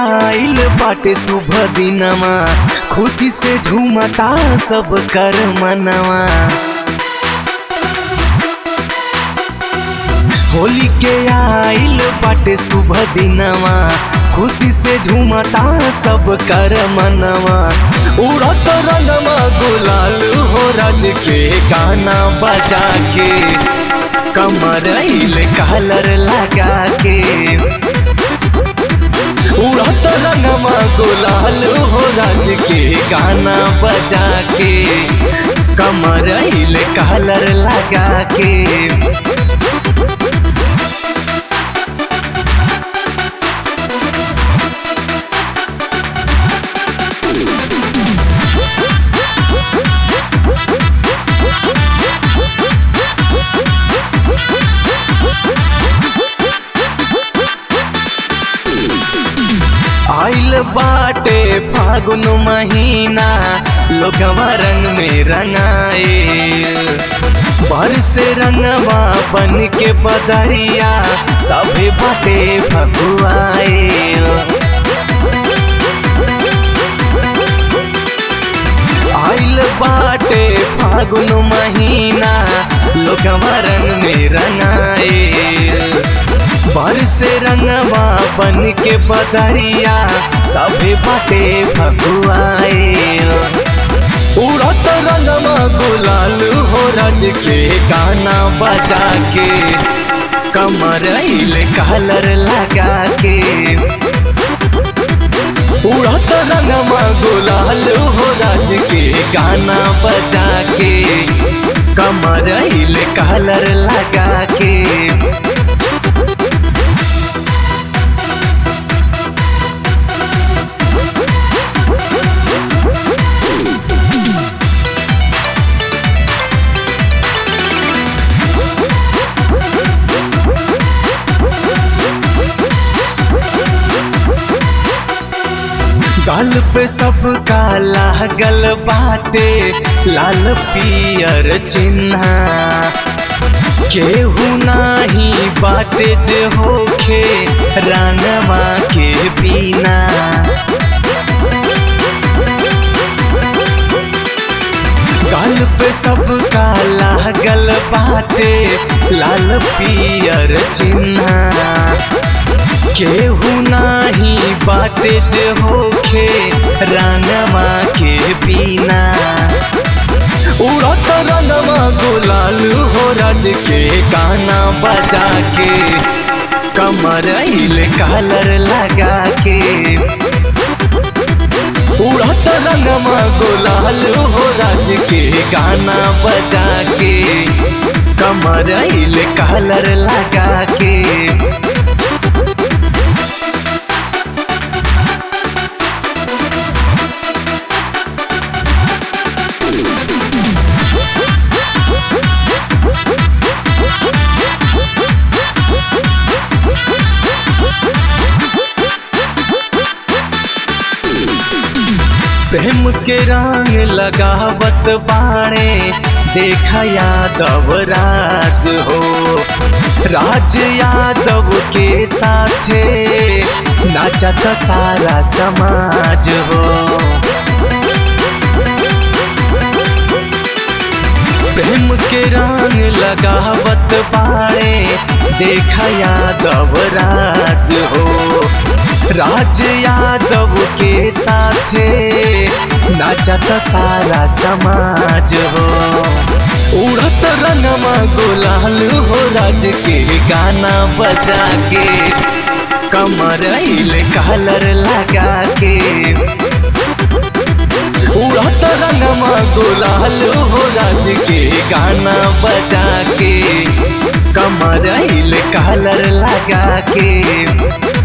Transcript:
आइल बाटे शुभ दिनमा खुशी से झूमता सब कर मनवा होली के आइल बाटे शुभ दिनमा खुशी से झूमता सब कर मनवा उड़त रंगमा गुलाल हो राज के गाना बजा के कमर कलर लगा के उड़त रंगमा गुलाल हो राज के गाना बजा के कमर कलर लगा के आइल बाटे फागुन महीना लोगवा रंग में रंगाए बर से रंगवा बन के बदरिया सभे बाटे भगुआए आइल बाटे फागुन महीना लोगवा रंग में रंगाए बर से रंगवा बन के बदरिया सभे बाटे भगुआए उड़त रंगवा गुलाल हो राज के गाना बजा के कमर कलर लगा के उड़त रंगवा गुलाल हो राज के गाना बजा के कमर कलर लगा के गाल पे सब काला गल बाटे लाल पियर चिन्ह केहू नाही बाटे जे होखे रंगवा के पीना गाल पे सब काला गल बाटे लाल पियर चिन्ह केहू नाही बाटे जे होखे रंगवा के पीना उड़त रंगवा गुलाल हो राज के गाना बजा के कमर कलर लगा के उड़त रंगवा गुलाल हो राज के गाना बजा के कमर कलर लगा के प्रेम के रंग लगावत बाणे देखा यादव राज हो राज यादव के साथे नाचत सारा समाज हो प्रेम के रंग लगावत बाणे देखा यादव राज हो राज यादव के साथे नाचत सारा समाज हो उड़त रंगमा गुलाल हो राज के गाना बजा के कमर कलर लगा के उड़त रंगमा गुलाल हो राज के गाना बजा के कमर कलर लगा के